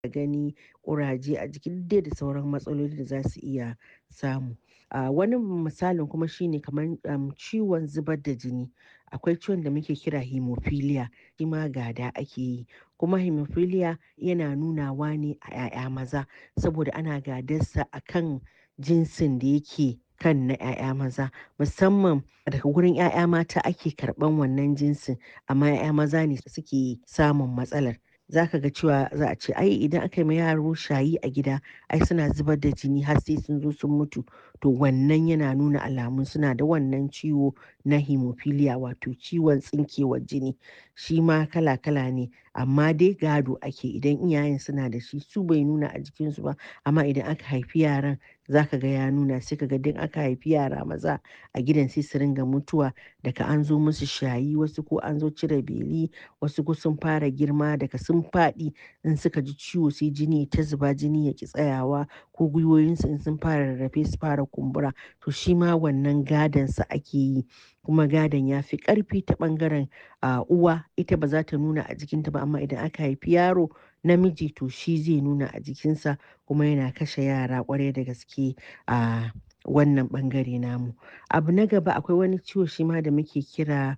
gani ƙuraje a jiki duk dai da sauran matsaloli da za su iya samu. Ah, wani misalin kuma shine kamar um, ciwon zubar da jini. Akwai ciwon da muke kira hemophilia, shi ma gada ake yi. Kuma hemophilia yana nunawa ne a 'ya'ya maza saboda ana gadarsa a kan jinsin da yake kan na 'ya'ya maza. Musamman daga wurin 'ya'ya mata ake karɓan wannan jinsin amma 'ya'ya maza ne suke samun matsalar. Za ka ga cewa za a ce ai idan aka yi ma yaro shayi a gida ai suna zubar da jini har sai sun zo sun mutu. To wannan yana nuna alamun suna da wannan ciwo na hemophilia wato ciwon tsinkewar jini. Shi ma kala kala ne amma dai gado ake idan iyayen suna da shi su bai nuna a jikinsu ba amma idan aka haifi yaran za ka ga ya nuna sai ka ga duk aka haifi yara maza a gidan sai su ringa mutuwa daga an zo musu shayi wasu ko an zo cire beli wasu ko sun fara girma daga sun faɗi in suka ji ciwo sai jini ta zuba jini ya ki tsayawa ko gwiwoyinsu in sun fara rarrafe su fara kumbura to shi ma wannan gadonsa ake yi kuma gadon ya fi ƙarfi ta ɓangaren ah, uwa ita ba za ta nuna a jikinta ba amma idan aka haifi yaro namiji to shi zai nuna a jikinsa kuma yana kashe yara ƙwarai da gaske a wannan ɓangare namu. Abu na gaba akwai wani ciwo shi ma da muke kira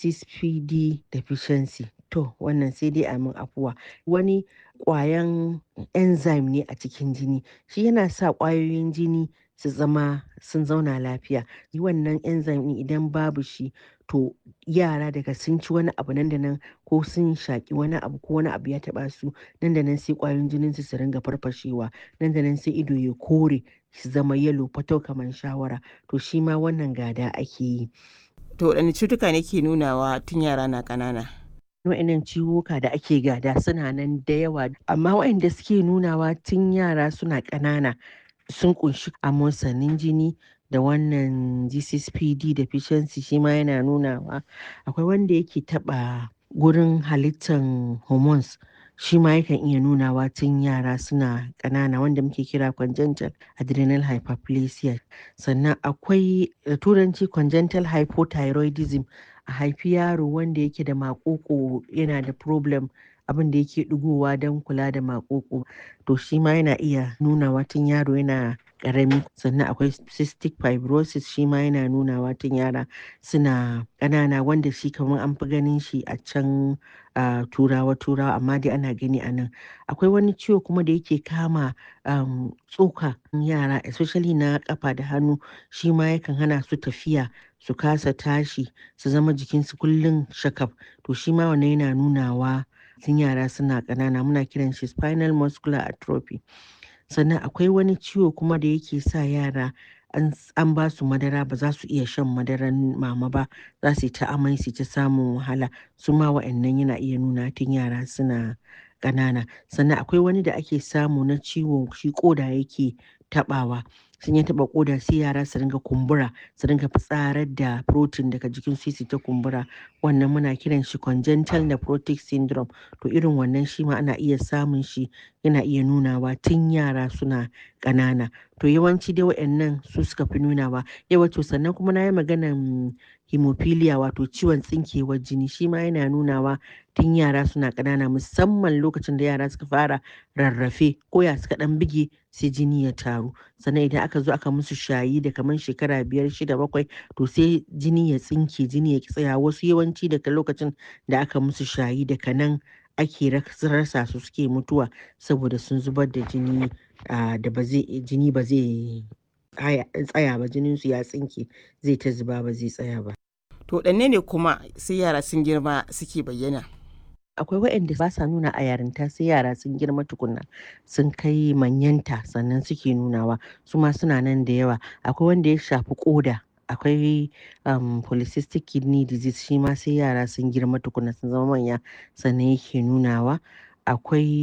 GCPD deficiency. To wannan sai dai a min afuwa. Wani ƙwayan enzyme ne a cikin jini. Shi yana sa ƙwayoyin jini su zama sun zauna lafiya. Wannan enzyme ɗin idan babu shi to yara daga sun ci wani abu nan da nan ko sun shaƙi wani abu ko wani abu ya taɓa su nan da nan sai ƙwayoyin jininsu su ringa farfashewa. Nan da nan sai ido ya kore su zama yellow fatau kamar shawara. To shi ma wannan gada ake yi. To waɗanne cutuka ne ke nunawa tun yara na ƙanana? Waɗannan ciwuka da ake gada suna nan da yawa amma waɗanda suke nunawa tun yara suna ƙanana sun ƙunshi amosanin jini da wannan GCPD deficiency shi ma yana nunawa. Akwai wanda yake taɓa gurin halittan hormones shi ma yakan iya nunawa tun yara suna ƙanana wanda muke kira congenital adrenal hyperplasia. Sannan akwai da turanci congenital hypothyroidism a haifi yaro wanda yake da maƙoƙo yana da problem abin da yake ɗigowa don kula da maƙoƙo. To shi ma yana iya nunawa tun yaro yana ƙarami. Sannan akwai cystic fibrosis shi ma yana nunawa tun yara suna ƙanana wanda shi kamar an fi ganin shi a can ah, turawa turawa amma dai ana gani a nan. Akwai wani ciwo kuma da yake kama um, tsoka yara especially na ƙafa da hannu shi ma yakan hana su tafiya su kasa tashi su zama jikinsu kullum shakaf. To shi ma wannan yana nunawa tun yara suna ƙanana muna kiran shi spinal muscular atrophy. Sannan akwai wani ciwo kuma da yake sa yara an, an ba su madara ba za su iya shan madaran mama ba za su yi ta amai su yi ta samun wahala. Su ma waɗannan yana iya nuna tun yara suna ƙanana. Sannan akwai wani da ake samu na ciwo shi ƙoda yake taɓawa. In ya taɓa ƙoda sai yara su ringa kumbura su ringa fitsarar da protein daga jikin su su ta kumbura. Wannan muna kiran shi congenital nephrotic syndrome. To irin wannan shi ma ana iya samun shi yana iya nunawa tun yara suna ƙanana. To yawanci dai waɗannan su suka fi nunawa. Yauwa to sannan kuma na yi maganan hemophilia wato ciwon tsinkewar jini shi ma yana nunawa tun yara suna ƙanana musamman lokacin da yara suka fara rarrafe ko ya suka ɗan buge sai jini ya taru. Sannan idan aka zo aka musu shayi da kamar shekara biyar shida bakwai to sai jini ya tsinke jini ya ƙi tsaya wasu yawanci daga lokacin da aka musu shayi daga nan ake rasa su suke mutuwa saboda sun zubar da jini ah, da ba zai jini ba zai tsaya ba jininsu ya tsinke zai ta zuba ba zai tsaya ba. To waɗanne ne kuma sai yara sun girma suke bayyana? Akwai waɗanda ba sa nuna a yarinta sai yara sun girma tukunna sun kai manyanta sannan suke nunawa su ma suna nan da yawa. Akwai wanda ya shafi ƙoda. Akwai um, polycystic kidney disease shi ma sai yara sun girma tukunna sun zama manya sannan yake nunawa. Akwai